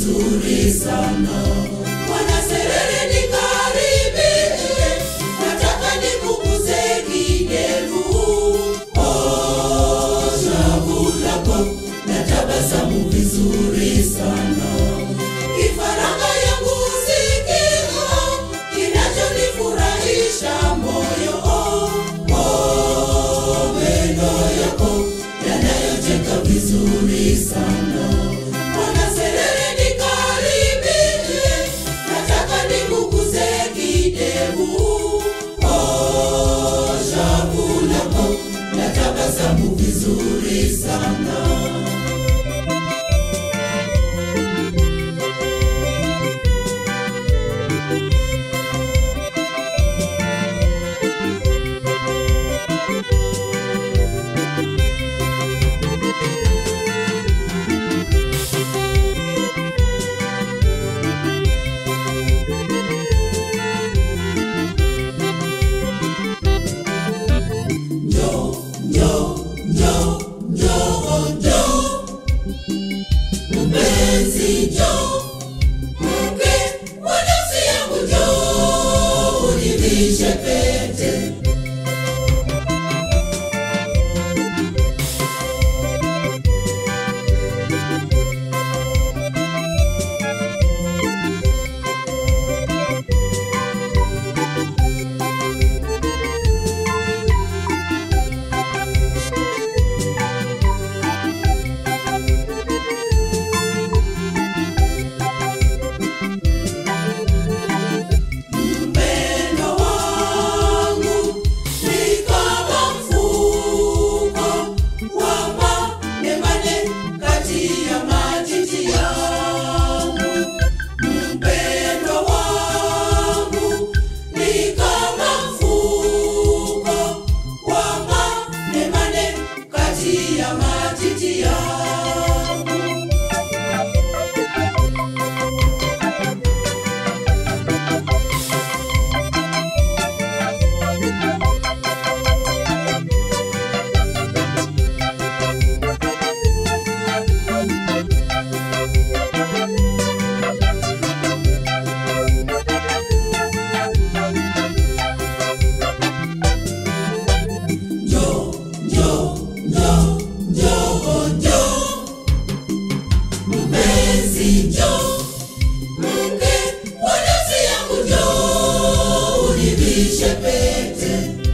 vizuri sana. Bwana Serere nikaribie, nataka nikuguze kidevu. Oh, shavu lako na tabasamu vizuri sana. Kifaranga yangu sikio kinachonifurahisha moyo. Oh, oh, meno yako yanayocheka vizuri sana. Bwana Serere nikaribie, nataka nikuguze kidevu. Oh, shavu lako na tabasamu vizuri sana. Njoo, njoo, njoo, njoo, njoo. Mpenzi njoo, mke wa nafsi yangu njoo, univishe pete. Mpendo wangu ni kama mfuko wa manemane kati ya matiti yangu. Mpendo wangu ni kama mfuko wa manemane kati ya matiti yangu. Njoo, njoo, njoo, njoo, njoo. Mpenzi njoo, mke wa nafsi yangu njoo, univishe pete.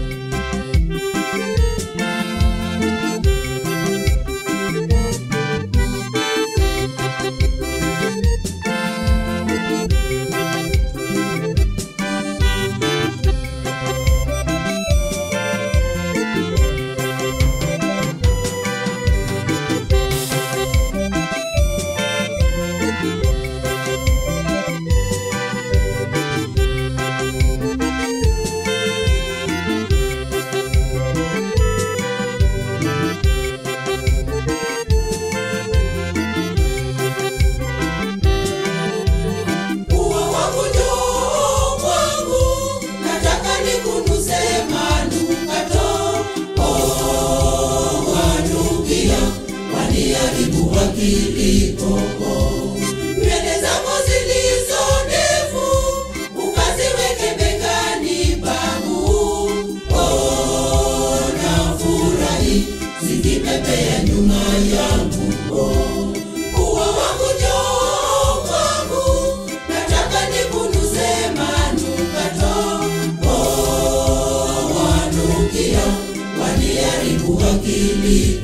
Ua wangu njoo kwangu, nataka nikunuze manukato. Oh, wanukia, waniharibu akili koko. Nywele zako zilizo ndefu, ukaziweke begani pangu. Oh, nafurahi, zikipepea nyuma yangu. Oh, ua wangu njoo kwangu, nataka nikunuze manukato. Oh, wanukia, waniharibu akili